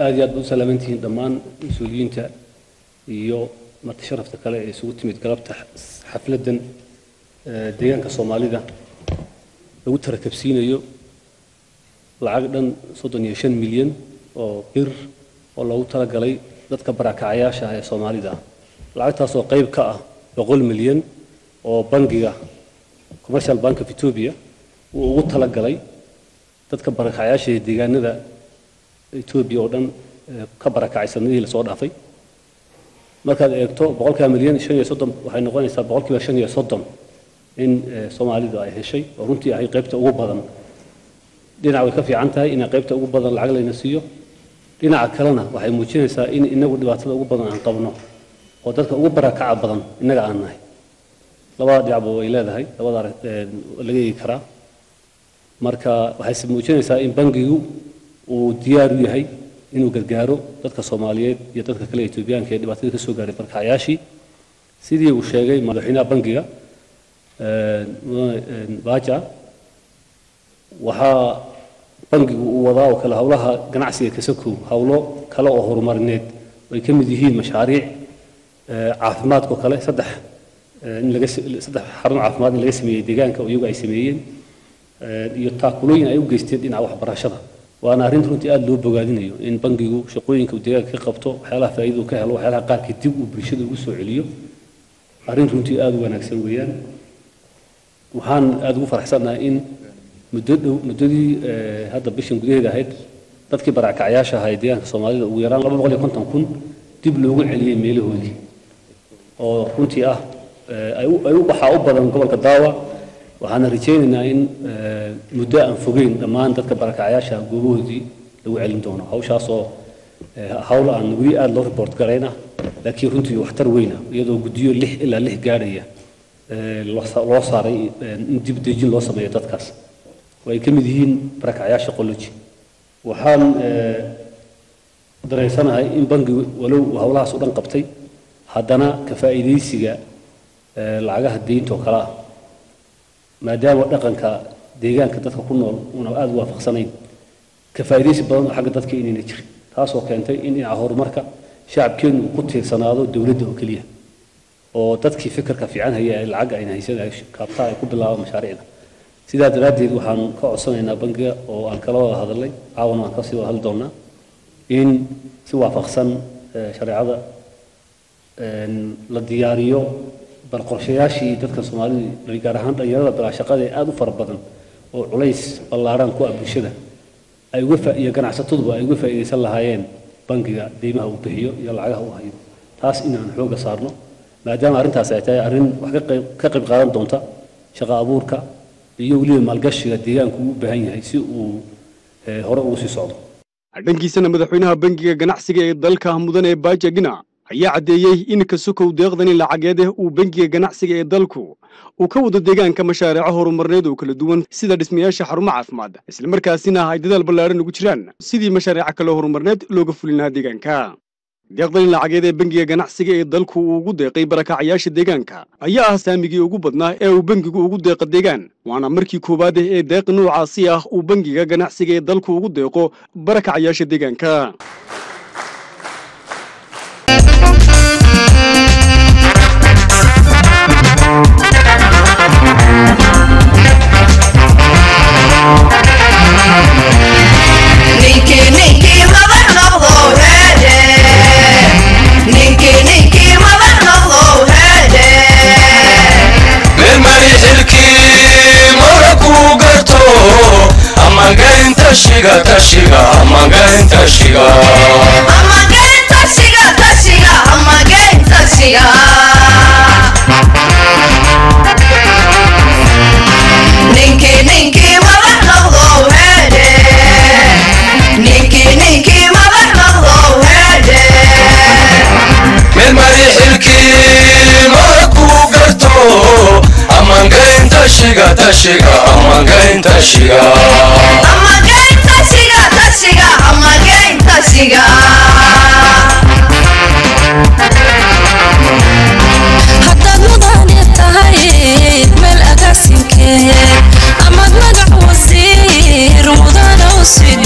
aad iyo aad ba u salaamantihiin dhammaan mas-uuliyiinta iyo marti sharafta kale ee isugu timid galabta xafladdan deegaanka soomaalida lagu tarakabsiinayo lacag dhan soddon iyo shan milyan oo bir oo loogu talagalay dadka barakacayaasha ah ee soomaalida ah lacagtaas oo qayb ka ah boqol milyan oo bangiga commercial bank of ethiopia uu ugu talagalay dadka barakacayaasha ee deegaanada etoobiya oo dhan ka barakacay sanadihii lasoo dhaafay markaad eegto boqolkaa milyan shan iyo soddon waxay noqonaysaa boqolkiiba shan iyo soddon in soomaalidu ay heshay oo runtii ahay qaybta ugu badan dhinac way ka fiican tahay inay qaybta ugu badan lacag layna siiyo dhinaca kalena waxay muujinaysaa in inagu dhibaatada ugu badan aan qabno oo dadka ugu barakaca badan innaga aan nahay labada dhinacba way leedahay labada laga eegi karaa marka waxayse muujinaysaa in bangigu uu diyaar u yahay inuu gargaaro dadka soomaaliyeed iyo dadka kale etoobiyaanka ee dhibaatada ka soo gaaray barakacayaashii sidii uu sheegay madaxweynaha bangiga baja waxaa bangigu uu wadaa oo kale howlaha ganacsiga kasakow howlo kale oo horumarineed ay ka mid yihiin mashaariic caafimaadkoo kale saddex in laga saddex xarun caafimaad in laga sameeyey deegaanka oo iyagu ay sameeyeen iyo taakulooyin ay u geysteen dhinaca waxbarashada waana arrin runtii aada loo bogaadinayo in bangigu shaqooyinka uu deegaanka ka qabto waxyaalaha faa'iida uu ka helo waxyaalaha qaarka dib uu bulshada ugu soo celiyo arrin runtii aada u wanaagsan weeyaan waxaan aada ugu faraxsannahay in muddo dhow muddadii hadda bishan gudaheeda ahayd dadkii barakacyaasha ahaa ee deegaanka soomaalida ugu yaraan laba boqol iyo konton kun dib loogu celiyey meelahoodii oo runtii ah ay u baxaa u badan gobolka daawa waxaana rajaynaynaa in muddo aan fogeyn dhammaan dadka barakacyaasha goobahoodii lagu celin doono hawshaasoo hawl aan weli aada loo report garayna laakiin runtii waxtar weyna iyadoo guddiyo lix ilaa lix gaadhaya loo saaray in dib dejin loo sameeyo dadkaas oo ay ka mid yihiin barakacyaasha qoloji waxaan dareensanahay in bangigu walow uu howlahaas u dhan qabtay haddana ka faa'iidaysiga lacagaha deyntoo kale ah maadaama dhaqanka deegaanka dadka ku nool una aada u waafaqsanayn ka faa'iidaysi badan oo xagga dadka inayna jirin taasoo keentay in dhinaca horumarka shacabkeenu uu ku tiirsanaado dowladda oo keliya oo dadkii fikirka fiican haya ee lacagga ayna haysan ay kaabtaa ay ku bilaabaan mashaariicda sidaa daraaddeed waxaan ka codsanaynaa bangiga oo aan kala wada hadalnay caawana waan kasii wada hadli doonaa in si waafaqsan shareecada la diyaariyo bal qorshayaashii dadka soomaalida gaar ahaan dhalinyarada bilaashaqada ee aada u fara badan oo culays ballaarhan ku ah bulshada ay uga iyo ganacsataduba ay uga faa'iidaysan lahaayeen bangiga deymaha uu bixiyo iyo lacagaha uu hayo taas inaan xooga saarno maadaama arrintaas ay tahay arrin wax ka qayb qaadan doonta shaqo abuurka iyo weliba maalgashiga deegaanku u baahan yahay si uu hore ugu sii socdo dhankiisana madaxweynaha bangiga ganacsiga ee dalka mudane baaja gina ayaa caddeeyey in kasukow deeqdani lacageed uu bangiga ganacsiga ee dalku uu ka wado deegaanka mashaariico horumarneed oo kala duwan sida dhismayaasha xarumo caafimaad islamarkaasina ay dadaal ballaaran ugu jiraan sidii mashaariico kale horumarneed looga fulin lahaa deegaanka deeqdani lacageed ee bangiga ganacsiga ee dalku uu ugu deeqay barakacayaasha deegaanka ayaa ah saamigii ugu badnaa ee uu bangigu ugu deeqa deegaan waana markii koowaad ee deeq noocaasi ah uu bangiga ganacsiga ee dalku ugu deeqo barakacayaasha deegaanka tashiga tashiga amagayn tashiga amagayn tashiga tashiga amagayn tashiga ninki ninki madax noqdo heede ninki ninki madax noqdo heede mid mari xilkii marku garto amagayn tashiga tashiga amagayn tashiga amagayn tashiga tashiga amagayn tashiga haddaad mudane tahay meel agaasinkeed amaad magac wasiir mudana u sid